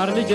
ማር ልጄ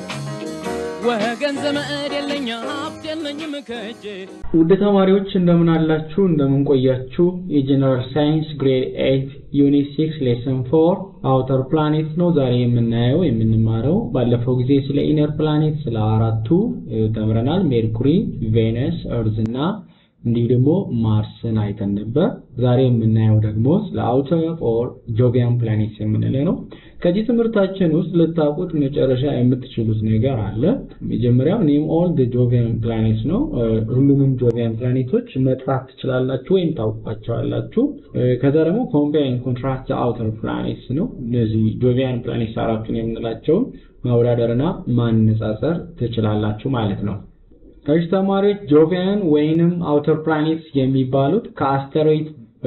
ወገን ዘመድ የለኝ ሀብት የለኝም ከእጄ ውድ ተማሪዎች እንደምን አላችሁ? እንደምን ቆያችሁ? የጀነራል ሳይንስ ግሬድ 8 ዩኒት 6 ሌሰን 4 አውተር ፕላኔት ነው ዛሬ የምናየው የምንማረው። ባለፈው ጊዜ ስለ ኢነር ፕላኔት ስለ አራቱ እ፣ ተምረናል። ሜርኩሪ፣ ቬነስ፣ እርዝ እና እንዲሁ ደግሞ ማርስን አይተን ነበር። ዛሬ የምናየው ደግሞ ስለ አውተር ኦር ጆቪያን ፕላኔትስ የምንለው ነው። ከዚህ ትምህርታችን ውስጥ ልታውቁት መጨረሻ የምትችሉት ነገር አለ። መጀመሪያው ኔም ኦል ዘ ጆቪያን ፕላኔትስ ነው። እ፣ ሁሉንም ጆቪያን ፕላኔቶች መጥራት ትችላላችሁ ወይም ታውቋቸዋላችሁ። እ፣ ከዛ ደግሞ ኮምፔር ኤንድ ኮንትራስት ዘ አውተር ፕላኔትስ ነው። እነዚህ ጆቪያን ፕላኔትስ አራቱን የምንላቸውን ማወዳደርና ማነጻጸር ትችላላችሁ ማለት ነው። እሺ ተማሪዎች ጆቪያን ወይንም አውተር ፕላኔትስ የሚባሉት ከአስተሮይድ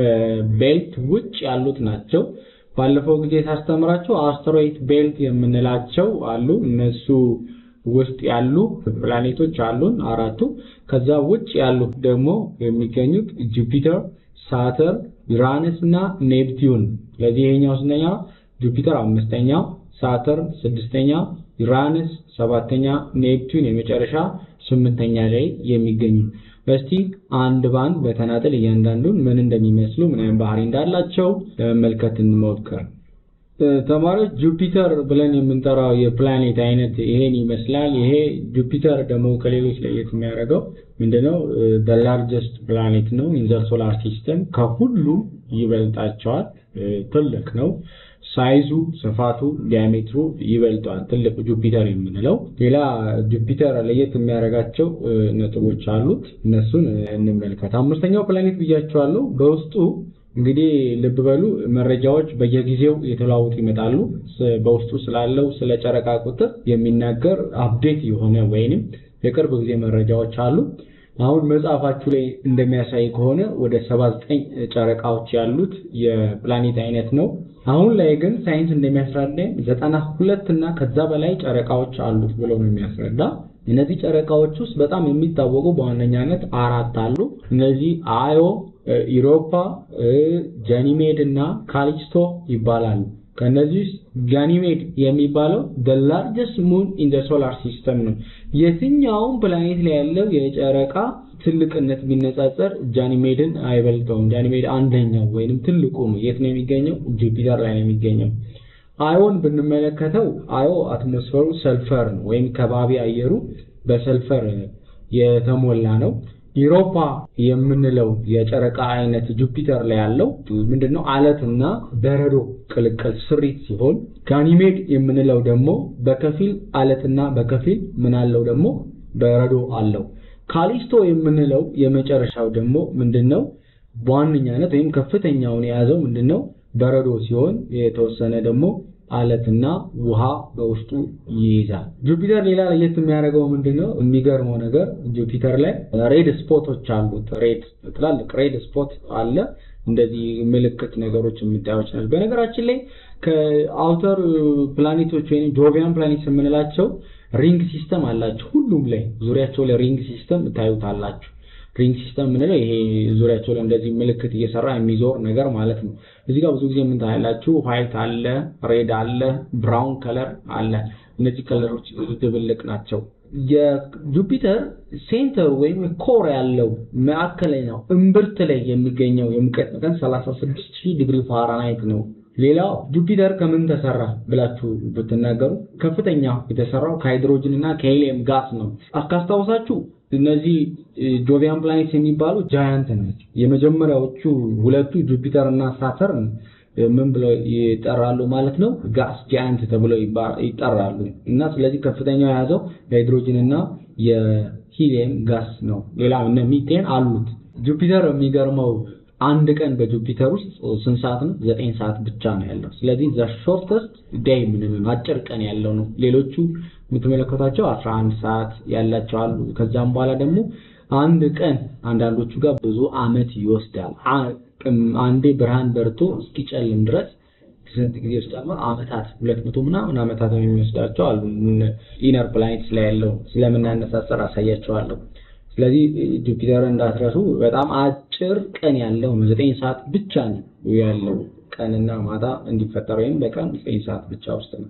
ቤልት ውጭ ያሉት ናቸው። ባለፈው ጊዜ ሳስተምራቸው አስተሮይድ ቤልት የምንላቸው አሉ። እነሱ ውስጥ ያሉ ፕላኔቶች አሉን አራቱ። ከዛ ውጭ ያሉት ደግሞ የሚገኙት ጁፒተር፣ ሳተር፣ ዩራነስ እና ኔፕቲዩን። ስለዚህ ይሄኛው ስንተኛ? ጁፒተር አምስተኛው፣ ሳተርን ስድስተኛ፣ ዩራነስ ሰባተኛ፣ ኔፕቲዩን የመጨረሻ ስምንተኛ ላይ የሚገኙ እስቲ አንድ ባንድ በተናጠል እያንዳንዱን ምን እንደሚመስሉ ምን አይነት ባህሪ እንዳላቸው ለመመልከት እንሞክር። እ፣ ተማሪዎች ጁፒተር ብለን የምንጠራው የፕላኔት አይነት ይሄን ይመስላል። ይሄ ጁፒተር ደግሞ ከሌሎች ለየት የሚያደርገው ምንድነው? ላርጀስት ፕላኔት ነው ኢን ዘ ሶላር ሲስተም ከሁሉም ይበልጣቸዋል። እ፣ ትልቅ ነው። ሳይዙ፣ ስፋቱ፣ ዲያሜትሩ ይበልጠዋል ትልቅ ጁፒተር የምንለው። ሌላ ጁፒተር ለየት የሚያደርጋቸው እ፣ ነጥቦች አሉት። እነሱን እ፣ እንመልከት። አምስተኛው ፕላኔት ብያቸዋለሁ። በውስጡ እንግዲህ ልብ በሉ መረጃዎች በየጊዜው የተለዋወጡ ይመጣሉ። ስ- በውስጡ ስላለው ስለ ጨረቃ ቁጥር የሚናገር አፕዴት የሆነ ወይንም የቅርብ ጊዜ መረጃዎች አሉ። አሁን መጽሐፋችሁ ላይ እንደሚያሳይ ከሆነ ወደ 79 ጨረቃዎች ያሉት የፕላኔት አይነት ነው። አሁን ላይ ግን ሳይንስ እንደሚያስረዳኝ 92 እና ከዛ በላይ ጨረቃዎች አሉት ብሎ ነው የሚያስረዳ። እነዚህ ጨረቃዎች ውስጥ በጣም የሚታወቁ በዋነኛነት አራት አሉ። እነዚህ አዮ፣ ኢሮፓ፣ ጃኒሜድ እና ካሊስቶ ይባላሉ። ከነዚህ ውስጥ ጋኒሜድ የሚባለው the largest moon in the solar system ነው። የትኛውም ፕላኔት ላይ ያለው የጨረቃ ትልቅነት ቢነጻጸር ጃኒሜድን አይበልጠውም። ጃኒሜድ አንደኛው ወይንም ትልቁ ነው። የት ነው የሚገኘው? ጁፒተር ላይ ነው የሚገኘው። አዮን ብንመለከተው አዮ አትሞስፈሩ ሰልፈር ነው ወይም ከባቢ አየሩ በሰልፈር የተሞላ ነው። ኢሮፓ የምንለው የጨረቃ አይነት ጁፒተር ላይ ያለው ምንድነው? አለትና በረዶ ቅልቅል ስሪት ሲሆን ጋኒሜድ የምንለው ደግሞ በከፊል አለትና በከፊል ምን አለው ደግሞ በረዶ አለው። ካሊስቶ የምንለው የመጨረሻው ደግሞ ምንድነው? በዋነኛነት ወይም ከፍተኛውን የያዘው ምንድነው? በረዶ ሲሆን የተወሰነ ደግሞ አለትና ውሃ በውስጡ ይይዛል። ጁፒተር ሌላ ለየት የሚያደርገው ምንድነው? የሚገርመው ነገር ጁፒተር ላይ ሬድ ስፖቶች አሉት። ሬድ ትላልቅ ሬድ ስፖት አለ። እንደዚህ ምልክት ነገሮች የምታዩች ናቸው። በነገራችን ላይ ከአውተር ፕላኔቶች ወይም ጆቪያን ፕላኔት የምንላቸው ሪንግ ሲስተም አላቸው። ሁሉም ላይ ዙሪያቸው ላይ ሪንግ ሲስተም ታዩታላችሁ። ሪንግ ሲስተም የምንለው ይሄ ዙሪያቸው ላይ እንደዚህ ምልክት እየሰራ የሚዞር ነገር ማለት ነው። እዚህ ጋር ብዙ ጊዜ ምን ታያላችሁ? ዋይት አለ፣ ሬድ አለ፣ ብራውን ከለር አለ። እነዚህ ከለሮች ድብልቅ ናቸው። የጁፒተር ሴንተር ወይም ኮር ያለው ማዕከለኛው እምብርት ላይ የሚገኘው የሙቀት መጠን 36000 ዲግሪ ፋራናይት ነው። ሌላው ጁፒተር ከምን ተሰራ ብላችሁ ብትናገሩ ከፍተኛ የተሰራው ከሃይድሮጅን እና ከሄሊየም ጋስ ነው። ካስታውሳችሁ እነዚህ ጆቪያን ፕላኔትስ የሚባሉ ጃያንት ናቸው። የመጀመሪያዎቹ ሁለቱ ጁፒተር እና ሳተርን ምን ብለው ይጠራሉ ማለት ነው? ጋስ ጃያንት ተብለው ይባ- ይጠራሉ። እና ስለዚህ ከፍተኛው የያዘው የሃይድሮጅን እና የሂሊየም ጋስ ነው። ሌላ እነ ሚቴን አሉት። ጁፒተር የሚገርመው አንድ ቀን በጁፒተር ውስጥ ስንት ሰዓት ነው? ዘጠኝ ሰዓት ብቻ ነው ያለው። ስለዚህ ዘ ሾርተስት ዴይ ምንለው አጭር ቀን ያለው ነው። ሌሎቹ የምትመለከቷቸው 11 ሰዓት ያላቸው አሉ። ከዛም በኋላ ደግሞ አንድ ቀን አንዳንዶቹ ጋር ብዙ አመት ይወስዳል። አ- አንዴ ብርሃን በርቶ እስኪጨልም ድረስ ስንት ጊዜ ይወስዳል? አመታት ሁለት መቶ ምናምን አመታት የሚወስዳቸው አሉ። ኢነር ፕላኔትስ ላይ ያለው ስለምናነሳሰር አሳያቸዋለሁ። ስለዚህ ጁፒተር እንዳትረሱ በጣም አጭር ቀን ያለው ነው። ዘጠኝ ሰዓት ብቻ ነው ያለው ቀንና ማታ እንዲፈጠር ወይም በቀን ዘጠኝ ሰዓት ብቻ ውስጥ ነው።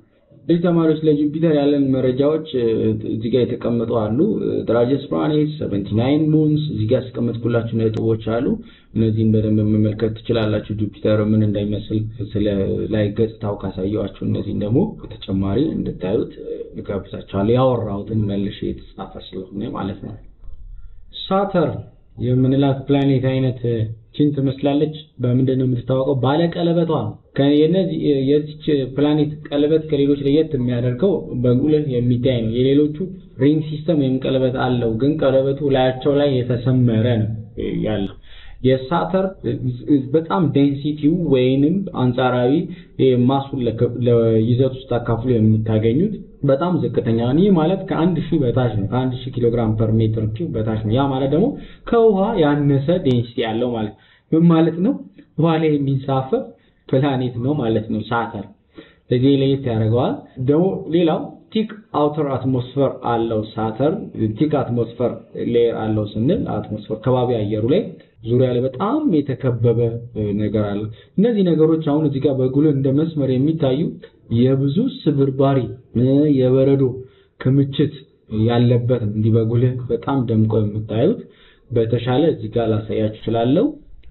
እዚህ ተማሪዎች ለጁፒተር ያለን መረጃዎች እዚህ ጋር የተቀመጡ አሉ። ላርጀስት ፕላኔት 79 ሙንስ እዚህ ጋር ያስቀመጥኩላችሁ ነጥቦች አሉ። እነዚህን በደንብ መመልከት ትችላላችሁ። ጁፒተር ምን እንደሚመስል ስለ ላይ ገጽታው ካሳየዋችሁ እነዚህን ደግሞ በተጨማሪ እንድታዩት እጋብዛችኋለሁ። ያወራሁትን መልሼ የተጻፈ ስለሆነ ማለት ነው። ሳተርን የምንላት ፕላኔት አይነት ችን ትመስላለች። በምንድን ነው የምትታወቀው? ባለ ቀለበቷ ነው። የነዚህ የዚች ፕላኔት ቀለበት ከሌሎች ለየት የሚያደርገው በጉልህ የሚታይ ነው። የሌሎቹ ሪንግ ሲስተም ወይም ቀለበት አለው፣ ግን ቀለበቱ ላያቸው ላይ የተሰመረ ነው ያለው። የሳተር በጣም ዴንሲቲው ወይንም አንጻራዊ ማሱን ለይዘት ውስጥ አካፍሎ የምታገኙት በጣም ዝቅተኛ ነው። ይህ ማለት ከአንድ ሺህ በታች ነው። ከአንድ ሺህ ኪሎ ግራም ፐር ሜትር ኪዩብ በታች ነው። ያ ማለት ደግሞ ከውሃ ያነሰ ዴንሲቲ ያለው ማለት ምን ማለት ነው? ውሃ ላይ የሚንሳፈፍ ፕላኔት ነው ማለት ነው ሳተር። ለዚህ ለየት ያደርገዋል። ደግሞ ሌላው ቲክ አውተር አትሞስፈር አለው ሳተር። ቲክ አትሞስፈር ሌየር አለው ስንል አትሞስፈር ከባቢ አየሩ ላይ ዙሪያ ላይ በጣም የተከበበ ነገር አለ። እነዚህ ነገሮች አሁን እዚህ ጋር በጉልህ እንደ መስመር የሚታዩ የብዙ ስብርባሪ የበረዶ ክምችት ያለበት ነው። እንዲህ በጉልህ በጣም ደምቆ የምታዩት በተሻለ እዚህ ጋር ላሳያችሁ እችላለሁ።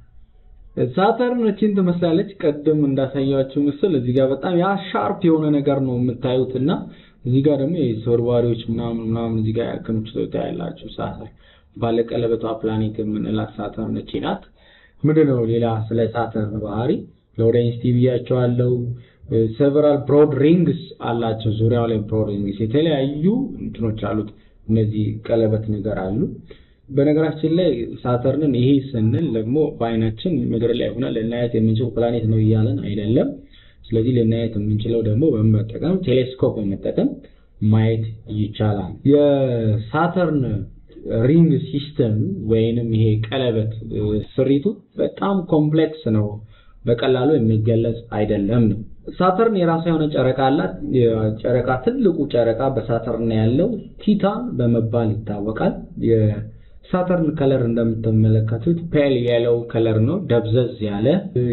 ሳተርን እቺን ትመስላለች። ቀደም እንዳሳያችሁ ምስል እዚህ ጋር በጣም ያ ሻርፕ የሆነ ነገር ነው የምታዩት እና እዚህ ጋር ደግሞ የስብርባሪዎች ምናምን ምናምን እዚህ ጋር ክምችቶች ታያላችሁ። ሳተር ባለቀለበቷ ፕላኔት የምንላት ሳተርን እቺ ናት። ምንድነው ሌላ ስለ ሳተርን ባህሪ ሎሬንስ ቲቪ ብያቸዋለሁ። ሴቨራል ብሮድ ሪንግስ አላቸው። ዙሪያው ላይ ብሮድ ሪንግስ የተለያዩ እንትኖች አሉት። እነዚህ ቀለበት ነገር አሉ። በነገራችን ላይ ሳተርንን ይሄ ስንል ደግሞ በአይናችን ምድር ላይ ሆነ ልናየት የምንችል ፕላኔት ነው እያለን አይደለም። ስለዚህ ልናየት የምንችለው ደግሞ በመጠቀም ቴሌስኮፕ በመጠቀም ማየት ይቻላል። የሳተርን ሪንግ ሲስተም ወይንም ይሄ ቀለበት ስሪቱ በጣም ኮምፕሌክስ ነው። በቀላሉ የሚገለጽ አይደለም ነው። ሳተርን የራሷ የሆነ ጨረቃ አላት። ጨረቃ ትልቁ ጨረቃ በሳተርን ያለው ቲታን በመባል ይታወቃል። የሳተርን ከለር እንደምትመለከቱት ፔል የለው ከለር ነው። ደብዘዝ ያለ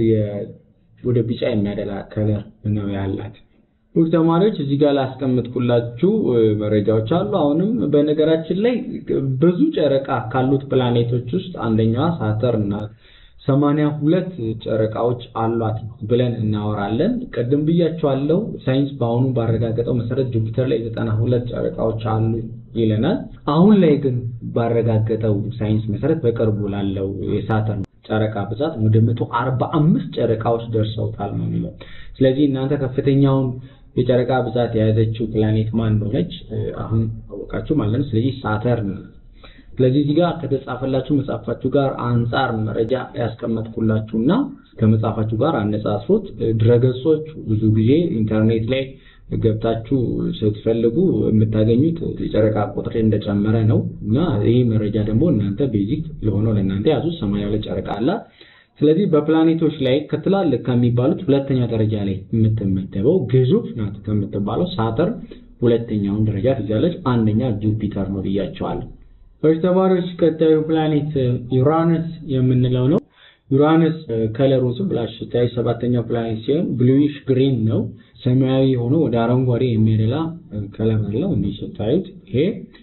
ወደ ቢጫ የሚያደላ ከለር ነው ያላት። ውድ ተማሪዎች እዚህ ጋር ላስቀምጥኩላችሁ መረጃዎች አሉ። አሁንም በነገራችን ላይ ብዙ ጨረቃ ካሉት ፕላኔቶች ውስጥ አንደኛዋ ሳተርን ናት። ሰማንያ ሁለት ጨረቃዎች አሏት ብለን እናወራለን። ቅድም ብያቸዋለሁ። ሳይንስ በአሁኑ ባረጋገጠው መሰረት ጁፒተር ላይ ዘጠና ሁለት ጨረቃዎች አሉ ይለናል። አሁን ላይ ግን ባረጋገጠው ሳይንስ መሰረት በቅርቡ ላለው የሳተርን ጨረቃ ብዛት ወደ መቶ አርባ አምስት ጨረቃዎች ደርሰውታል ነው የሚለው። ስለዚህ እናንተ ከፍተኛውን የጨረቃ ብዛት የያዘችው ፕላኔት ማን እንደሆነች አሁን አወቃችሁ ማለት ነው። ስለዚህ ሳተርን ስለዚህ እዚህ ጋር ከተጻፈላችሁ መጽሐፋችሁ ጋር አንጻር መረጃ ያስቀመጥኩላችሁና ከመጽሐፋችሁ ጋር አነጻጽሩት። ድረገጾች ብዙ ጊዜ ኢንተርኔት ላይ ገብታችሁ ስትፈልጉ የምታገኙት የጨረቃ ቁጥር እንደጨመረ ነው እና ይህ መረጃ ደግሞ እናንተ ቤዚክ ለሆነው ለእናንተ ያዙት። ሰማንያ ሁለት ጨረቃ አላት። ስለዚህ በፕላኔቶች ላይ ከትላልቅ ከሚባሉት ሁለተኛ ደረጃ ላይ የምትመደበው ግዙፍ ናት ከምትባለው ሳተርን ሁለተኛውን ደረጃ ትይዛለች። አንደኛ ጁፒተር ነው ብያቸዋለሁ። እሺ ተማሪዎች ቀጣዩ ፕላኔት ዩራነስ የምንለው ነው። ዩራነስ ከለሩ ዝም ብላችሁ ስታዩ ሰባተኛው ፕላኔት ሲሆን ብሉዊሽ ግሪን ነው። ሰማያዊ ሆኖ ወደ አረንጓዴ የሚያደላ ከለር አለው። እንዲህ ስታዩት ይሄ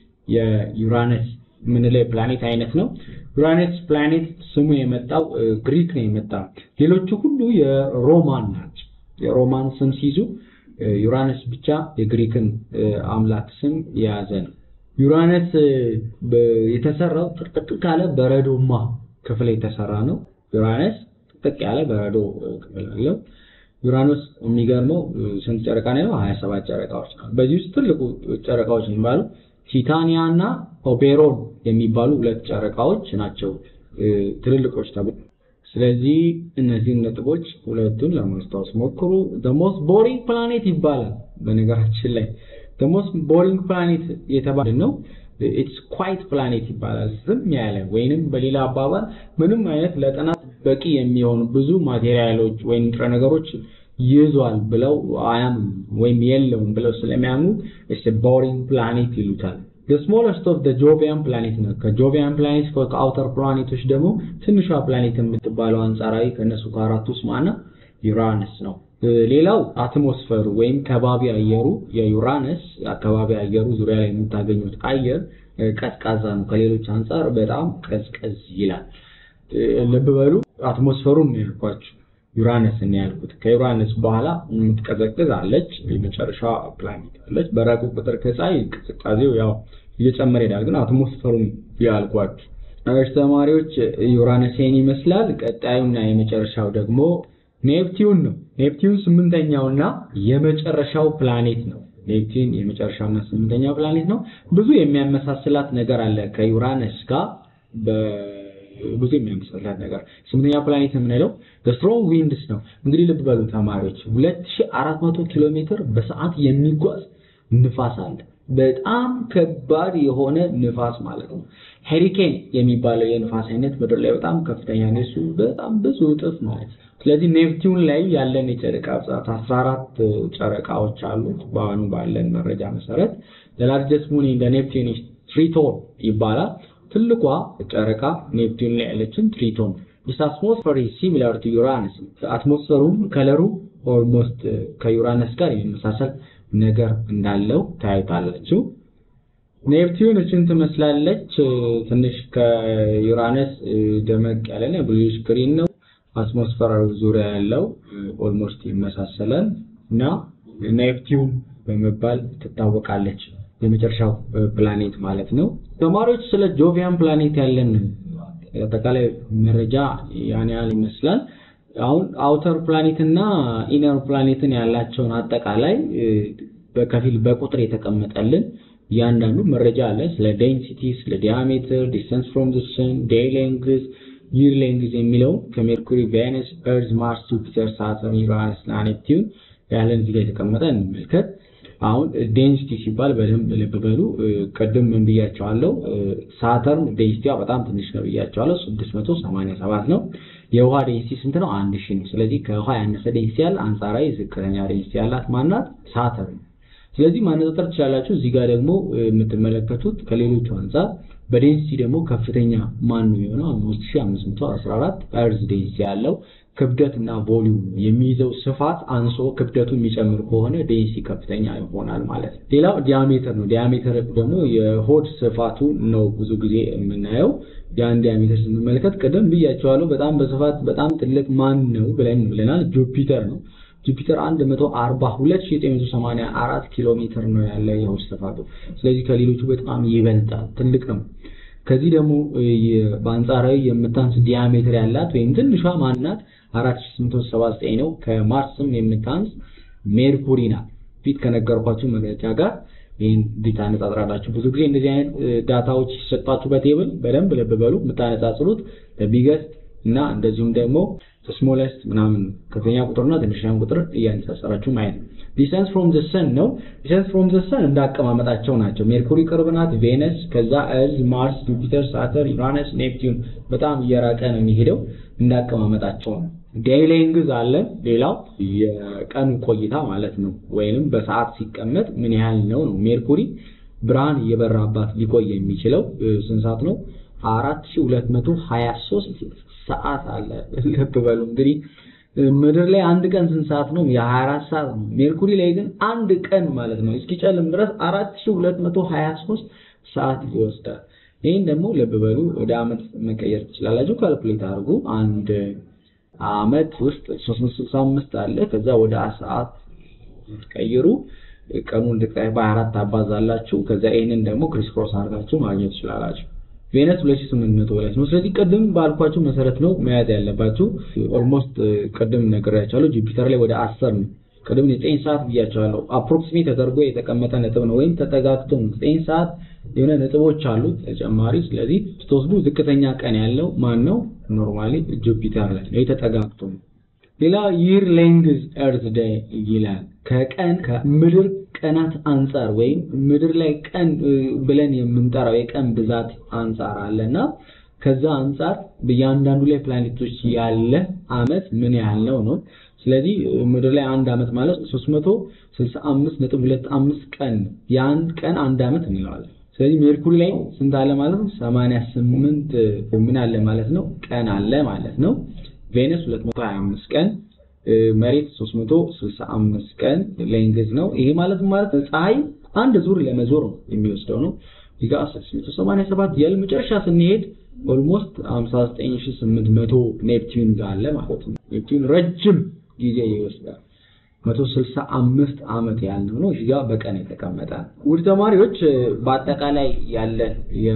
የዩራነስ የምንለው የፕላኔት አይነት ነው። ዩራነስ ፕላኔት ስሙ የመጣው ግሪክ ነው የመጣው። ሌሎቹ ሁሉ የሮማን ናቸው። የሮማን ስም ሲይዙ ዩራነስ ብቻ የግሪክን አምላክ ስም የያዘ ነው። ዩራነስ የተሰራው ጥቅጥቅ ካለ በረዶማ ክፍል የተሰራ ነው። ዩራነስ ጥቅጥቅ ያለ በረዶ ክፍል አለው። ዩራኖስ የሚገርመው ስንት ጨረቃ ነው? 27 ጨረቃዎች ነው። በዚህ ውስጥ ትልቁ ጨረቃዎች የሚባሉ ቲታኒያ እና ኦፔሮን የሚባሉ ሁለት ጨረቃዎች ናቸው ትልልቆች ተብሎ ስለዚህ እነዚህን ነጥቦች ሁለቱን ለማስታወስ ሞክሩ። the most boring planet ይባላል በነገራችን ላይ the most boring planet የተባለ ነው ኢትስ ኳይት ፕላኔት ይባላል። ዝም ያለ ወይንም በሌላ አባባል ምንም አይነት ለጥናት በቂ የሚሆኑ ብዙ ማቴሪያሎች ወይም ንጥረ ነገሮች ይዟል ብለው አያምኑ ወይም የለውም ብለው ስለሚያምኑ ኢትስ ቦሪንግ ፕላኔት ይሉታል። the smallest of the jovian planet ነው። ከጆቪያን ፕላኔት ከአውተር ፕላኔቶች ደግሞ ትንሿ ፕላኔት የምትባለው አንጻራዊ ከነሱ ከአራቱ ውስጥ ማና ዩራነስ ነው። ሌላው አትሞስፈሩ ወይም ከባቢ አየሩ የዩራነስ አካባቢ አየሩ ዙሪያ ላይ የምታገኙት አየር ቀዝቃዛ ነው። ከሌሎች አንጻር በጣም ቀዝቀዝ ይላል። ልብ በሉ አትሞስፈሩን ነው ያልኳችሁ፣ ዩራነስ ነው ያልኩት። ከዩራነስ በኋላ የምትቀዘቅዝ አለች፣ የመጨረሻ ፕላኔት አለች። በራቁ ቁጥር ከፀሐይ ቅዝቃዜው ያው እየጨመረ ይሄዳል። ግን አትሞስፈሩን ያልኳችሁ እሺ ተማሪዎች፣ ዩራነስ ይሄን ይመስላል። ቀጣዩና የመጨረሻው ደግሞ ኔፕቲዩን ነው። ኔፕቲዩን ስምንተኛውና የመጨረሻው ፕላኔት ነው። ኔፕቲዩን የመጨረሻውና ስምንተኛው ፕላኔት ነው። ብዙ የሚያመሳስላት ነገር አለ ከዩራነስ ጋር ብዙ የሚያመሳስላት ነገር። ስምንተኛው ፕላኔት የምንለው ስትሮንግ ዊንድስ ነው። እንግዲህ ልብ በሉ ተማሪዎች 2400 ኪሎ ሜትር በሰዓት የሚጓዝ ንፋስ አለ። በጣም ከባድ የሆነ ንፋስ ማለት ነው። ሄሪኬን የሚባለው የንፋስ አይነት ምድር ላይ በጣም ከፍተኛ ነው። እሱ በጣም ብዙ እጥፍ ማለት ነው። ስለዚህ ኔፕቲዩን ላይ ያለን የጨረቃ ብዛት 14 ጨረቃዎች አሉት። በአሁኑ ባለን መረጃ መሰረት ለላርጀስት ሙን እንደ ኔፕቲዩን ትሪቶን ይባላል። ትልቋ ጨረቃ ኔፕቲዩን ላይ ያለችን ትሪቶን ዲስ አትሞስፌር ሲሚላር ቱ ዩራነስ አትሞስፌሩም ከለሩ ኦልሞስት ከዩራነስ ጋር የሚመሳሰል ነገር እንዳለው ታዩታላችሁ። ኔፕቲዩን እችን ትመስላለች። ትንሽ ከዩራነስ ደመቅ ያለ ብሉሽ ግሪን ነው። አትሞስፌር ዙሪያ ያለው ኦልሞስት ይመሳሰላል እና ኔፕቲዩን በመባል ትታወቃለች። የመጨረሻው ፕላኔት ማለት ነው። ተማሪዎች ስለ ጆቪያን ፕላኔት ያለን አጠቃላይ መረጃ ያን ያህል ይመስላል። አሁን አውተር ፕላኔት እና ኢነር ፕላኔትን ያላቸውን አጠቃላይ በከፊል በቁጥር የተቀመጠልን እያንዳንዱ መረጃ አለ። ስለ ዴንሲቲ፣ ስለ ዲያሜትር፣ ዲስተንስ ፍሮም ዘ ሰን፣ ዴይ ሌንግዝ፣ ይር ሌንግዝ የሚለው ከሜርኩሪ፣ ቬነስ፣ ኤርዝ፣ ማርስ፣ ጁፒተር፣ ሳተርን፣ ዩራነስ እና ኔፕቲዩን ያለን እዚህ ጋር የተቀመጠ እንመልከት። አሁን ዴንሲቲ ሲባል በደንብ ልብ በሉ። ቅድም ምን ብያቸዋለሁ? ሳተርን ዴንሲቲዋ በጣም ትንሽ ነው ብያቸዋለሁ። 687 ነው። የውሃ ዴንሲቲ ስንት ነው? አንድ ሺህ ነው። ስለዚህ ከውሃ ያነሰ ዴንሲቲ ያለ አንጻራዊ ዝቅተኛ ዴንሲቲ ያላት ማናት? ሳተርን። ስለዚህ ማነጻጸር ትችላላችሁ። እዚህ ጋር ደግሞ የምትመለከቱት ከሌሎቹ አንጻር በዴንሲቲ ደግሞ ከፍተኛ ማን ነው የሆነው? 5514 ኤርዝ ዴንሲቲ ያለው ክብደት እና ቮሊዩም የሚይዘው ስፋት አንሶ ክብደቱ የሚጨምር ከሆነ ዴንሲቲ ከፍተኛ ይሆናል ማለት ነው። ሌላው ዲያሜትር ነው። ዲያሜትር ደግሞ የሆድ ስፋቱ ነው ብዙ ጊዜ የምናየው። ያን ዲያሜትር ስንመለከት ቅድም ብያቸዋለሁ። በጣም በስፋት በጣም ትልቅ ማን ነው ብለን ብለናል። ጁፒተር ነው። ጁፒተር 142984 ኪሎ ሜትር ነው ያለ የሆድ ስፋቱ። ስለዚህ ከሌሎቹ በጣም ይበልጣል፣ ትልቅ ነው። ከዚህ ደግሞ በአንጻራዊ የምታንስ ዲያሜትር ያላት ወይም ትንሿ ማናት 4879 ነው። ከማርስም የምታንስ ሜርኩሪ ናት። ፊት ከነገርኳችሁ መግለጫ ጋር ይህን ታነጻጽራላችሁ። ብዙ ጊዜ እንደዚህ አይነት ዳታዎች ሲሰጣችሁ በቴብል በደንብ ልብ በሉ። የምታነጻጽሩት በቢገስት እና እንደዚሁም ደግሞ ስሞለስት ምናምን ከፍተኛ ቁጥርና ትንሽኛ ቁጥር እያነጻጸራችሁ ማየት ነው። ዲስተንስ ፍሮም ዘ ሰን ነው። ዲስተንስ ፍሮም ዘ ሰን እንዳቀማመጣቸው ናቸው። ሜርኩሪ ቅርብ ናት፣ ቬነስ፣ ከዛ እርዝ፣ ማርስ፣ ጁፒተር፣ ሳተር፣ ዩራነስ፣ ኔፕቲዩን በጣም እየራቀ ነው የሚሄደው እንዳቀማመጣቸው ነው። ዴይ ሌንግዝ አለ። ሌላው የቀኑ ቆይታ ማለት ነው፣ ወይንም በሰዓት ሲቀመጥ ምን ያህል ነው ነው። ሜርኩሪ ብርሃን እየበራባት ሊቆይ የሚችለው ስንት ሰዓት ነው? 4223 ሰዓት አለ። ልብ በሉ እንግዲህ ምድር ላይ አንድ ቀን ስንት ሰዓት ነው? የ24 ሰዓት ነው። ሜርኩሪ ላይ ግን አንድ ቀን ማለት ነው እስኪጨልም ድረስ 4223 ሰዓት ይወስዳል። ይህን ደግሞ ልብ በሉ ወደ አመት መቀየር ትችላላችሁ። ካልኩሌት አድርጉ። አንድ አመት ውስጥ 365 አለ። ከዛ ወደ ሰዓት ቀይሩ። ቀኑን ልቅጣይ በ24 አባዛላችሁ። ከዛ ይህንን ደግሞ ክሪስ ክሮስ አድርጋችሁ ማግኘት ትችላላችሁ። ቬነስ 2800 በላይ ነው። ስለዚህ ቅድም ባልኳችሁ መሰረት ነው መያዝ ያለባችሁ። ኦልሞስት ቅድም ነግሬያችኋለሁ። ጁፒተር ላይ ወደ 10 ነው። ቅድም 9 ሰዓት ብያችኋለሁ። አፕሮክሲሜት ተደርጎ የተቀመጠ ነጥብ ነው፣ ወይም ተጠጋግቶ ነው። 9 ሰዓት የሆነ ነጥቦች አሉት ተጨማሪ። ስለዚህ ስትወስዱ ዝቅተኛ ቀን ያለው ማን ነው? ኖርማሊ ጁፒተር ላይ ነው፣ የተጠጋግቶ ነው። ሌላ ይር ሌንግዝ ኤርዝ ዴይ ይላል። ከቀን ከምድር ቀናት አንጻር ወይም ምድር ላይ ቀን ብለን የምንጠራው የቀን ብዛት አንጻር አለና ከዛ አንጻር በእያንዳንዱ ላይ ፕላኔቶች ያለ አመት ምን ያህል ነው ነው። ስለዚህ ምድር ላይ አንድ አመት ማለት 365.25 ቀን የአንድ ቀን አንድ አመት እንለዋለን። ስለዚህ ሜርኩሪ ላይ ስንት አለ ማለት ነው? 88 ምን አለ ማለት ነው? ቀን አለ ማለት ነው። ቬነስ 225 ቀን መሬት 365 ቀን ሌንግዝ ነው። ይሄ ማለት ማለት ፀሐይ አንድ ዙር ለመዞር ነው የሚወስደው ነው። እዚህ ጋር 687 የል መጨረሻ ስንሄድ ኦልሞስት 59800 ኔፕቲዩን ጋር አለ ማለት ነው። ኔፕቲዩን ረጅም ጊዜ ይወስዳል። 165 ዓመት ያለው ነው። እዚህ ጋር በቀን የተቀመጠ ውድ ተማሪዎች በአጠቃላይ ያለን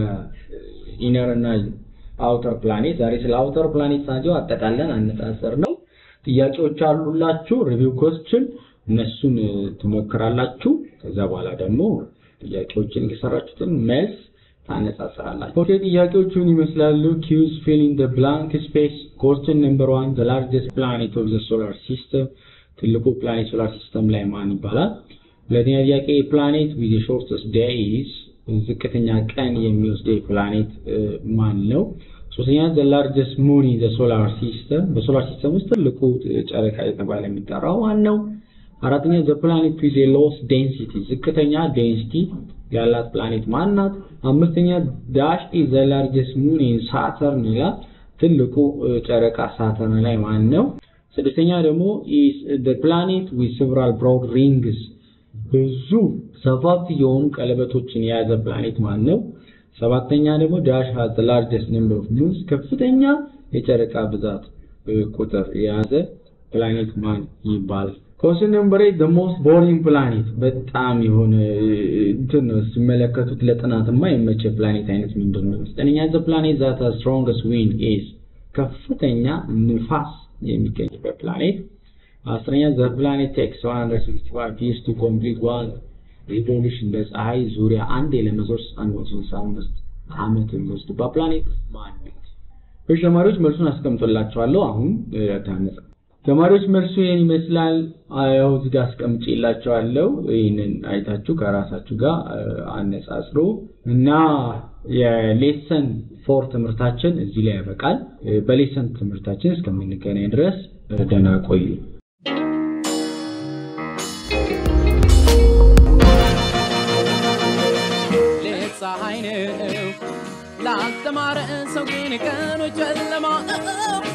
የኢነር እና አውተር ፕላኔት ዛሬ ስለ አውተር ፕላኔት ናቸው አጠቃለን አነጻጸር ነው። ጥያቄዎች አሉላችሁ ሪቪው ኮስችን እነሱን ትሞክራላችሁ። ከዛ በኋላ ደግሞ ጥያቄዎችን የሰራችሁትን መልስ ታነጻጽራላችሁ። ኦኬ ጥያቄዎቹን ይመስላሉ። ኪውዝ ፊል ኢን ዘ ብላንክ ስፔስ ኮስችን ነምበር ዋን ዘ ላርጀስት ፕላኔት ኦፍ ዘ ሶላር ሲስተም ትልቁ ፕላኔት ሶላር ሲስተም ላይ ማን ይባላል? ሁለተኛ ጥያቄ ፕላኔት ዊዝ ሾርተስት ዴይዝ ዝቅተኛ ቀን የሚወስደው ፕላኔት ማን ነው? ሶስተኛ ዘ ላርጀስት ሙን ኢን ዘ ሶላር ሲስተም በሶላር ሲስተም ውስጥ ትልቁ ጨረቃ የተባለ የሚጠራው ማን ነው? አራተኛ ዘ ፕላኔት ዊዝ ኤ ሎስ ዴንሲቲ ዝቅተኛ ዴንሲቲ ያላት ፕላኔት ማን ናት? አምስተኛ ዳሽ ኢዝ ዘ ላርጀስት ሙን ኢን ሳተርን ይላል። ትልቁ ጨረቃ ሳተርን ላይ ማን ነው? ስድስተኛ ደግሞ ኢዝ ዘ ፕላኔት ዊዝ ሴቨራል ብሮድ ሪንግስ ብዙ ሰፋፊ የሆኑ ቀለበቶችን የያዘ ፕላኔት ማን ነው? ሰባተኛ ደግሞ ዳሽ ሃዝ ዘ ላርጀስት ነምበር ኦፍ ሙንስ ከፍተኛ የጨረቃ ብዛት ቁጥር የያዘ ፕላኔት ማን ይባላል? ኮስን ነምበር ኤይት ዘ ሞስት ቦሪንግ ፕላኔት በጣም የሆነ እንትን ነው ሲመለከቱት ለጥናት የማይመች ፕላኔት አይነት ምንድን ነው? ዘጠነኛ ዘ ፕላኔት ዛት ሃዝ ስትሮንገስት ዊንድ ኢዝ ከፍተኛ ንፋስ የሚገኝበት ፕላኔት። አስረኛ ዘ ፕላኔት ቴክስ 165 years to complete one revolution በፀሐይ ዙሪያ አንድ ለመዞር 165 ዓመት የሚወስድባት ፕላኔት ማን ነው? እሺ ተማሪዎች መልሱን አስቀምጦላችኋለሁ። አሁን ታነጻ ተማሪዎች መልሱ ይሄን ይመስላል። ያው እዚህ ጋር አስቀምጬላችኋለሁ። ይህንን አይታችሁ ከራሳችሁ ጋር አነጻጽሩ እና የሌሰን ፎር ትምህርታችን እዚህ ላይ ያበቃል። በሌሰን ትምህርታችን እስከምንገናኝ ድረስ ደህና ቆዩ። ሌት ፀሐይ ነው ላልተማረ ሰው ግን ቀኑ ጨለማ